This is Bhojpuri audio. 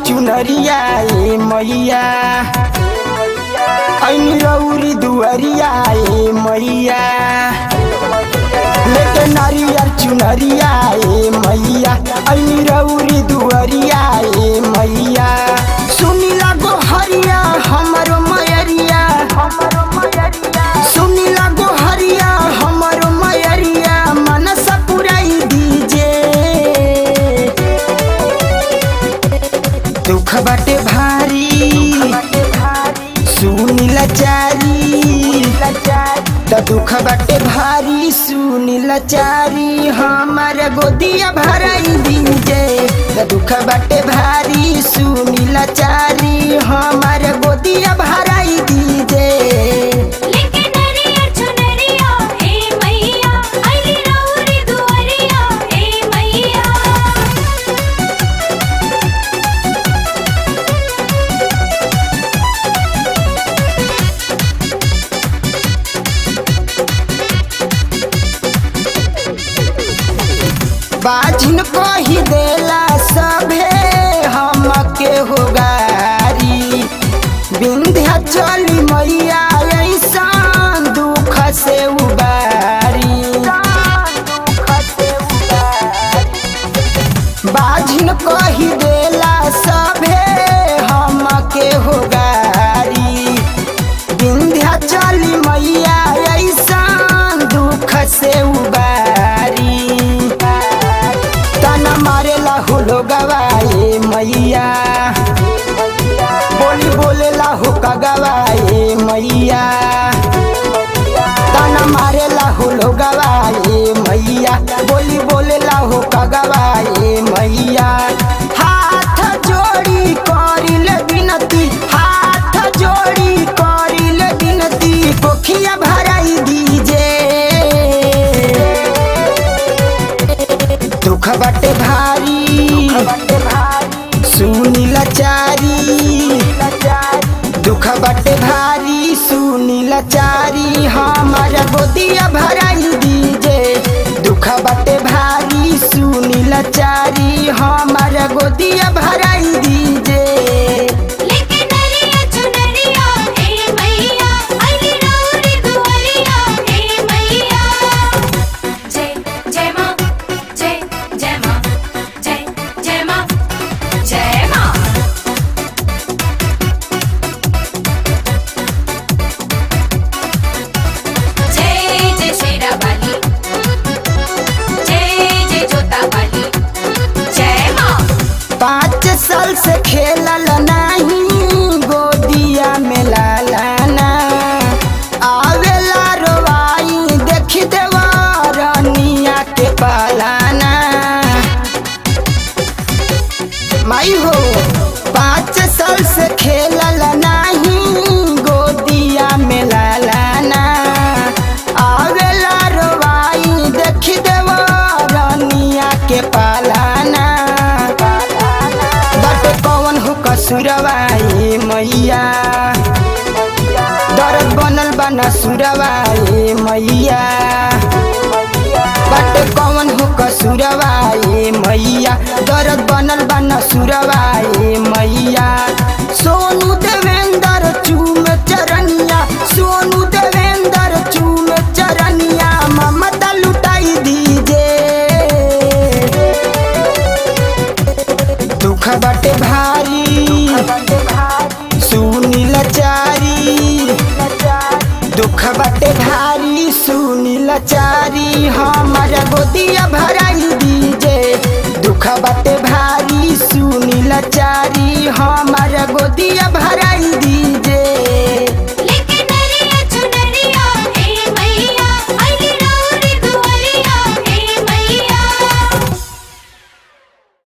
चुनरिया ए मैया ऐनी रौरी दुअरिया ए मैया लेके नारियर चुनरिया ए मैया ऐनी रौरी दुअरिया ए मैया सुनिला गोहरिया हमरो मयरिया सुनिला गोहरिया हमरो मयरिया मनस पुराई दीजे दुख बाटे भारी सुनिला चारी त दुख बाटे भारी सुनिला चारी हमार गोदिया भराई दीजे त दुख बाटे भारी सुनिला चारी हमार गोदिया भराई दीजे लेके नरियर चुनरिया ए मैया अली रौरी दुअरिया ए मैया बाजिन कही देला सभे हमके हो गारी विंध्या चली मैया ऐसान दुख से उबारी बाजिन कही देला सभे हमके हो गारी विंध्या चली मैया ऐसान दुख से उबारी तना मारेला हुलो गवाए मैया बोली बोलेला हो का गवाए मैया तना मारेला हुलो गवाए मैया बोली बोलेला हो का गवाए मैया हाथ जोड़ी करिल बिनती हाथ जोड़ी करिल बिनती पोखिया भराई दीजे दुख बाटे भारी सुनिला चारी दुख बाटे भारी सुनिला चारी हमारा गोदिया भराई दीजे दुख बाटे भारी सुनिला चारी हमारा गोदिया भराई दीजे लेके नरियर चुनरिया ए मैया अली रौरी दुअरिया ए मैया जय जय मां जय जय मां जय जय मां जय मां जय जय शेरा वाली जय जय जोता वाली जय मां पाँच साल से खेलल नहीं गोदिया में लालाना आवेला रोवाई देख देवा रनिया के पालाना माई हो पाँच साल से खेलल नहीं गोदिया में लालाना आवेला रोवाई देख देवा रनिया के पालाना बट कौन हो कसुरवाई मैया दर्द बनल बना सुरवाई मैया बट कौन हो कसुरवाई मैया दर्द बनल बना सुरवाई मैया सोनू देवेंद्र चूम चरनिया सोनू देवेंद्र चूम चरनिया ममता लुटाई दीजे दुख बाटे भारी सुनिल चारी दुख बाटे भारी सुनिल चारी हमारा गोदिया भराई दीजे दुख बाटे भारी सुनिल चारी हमारा गोदिया भराई दी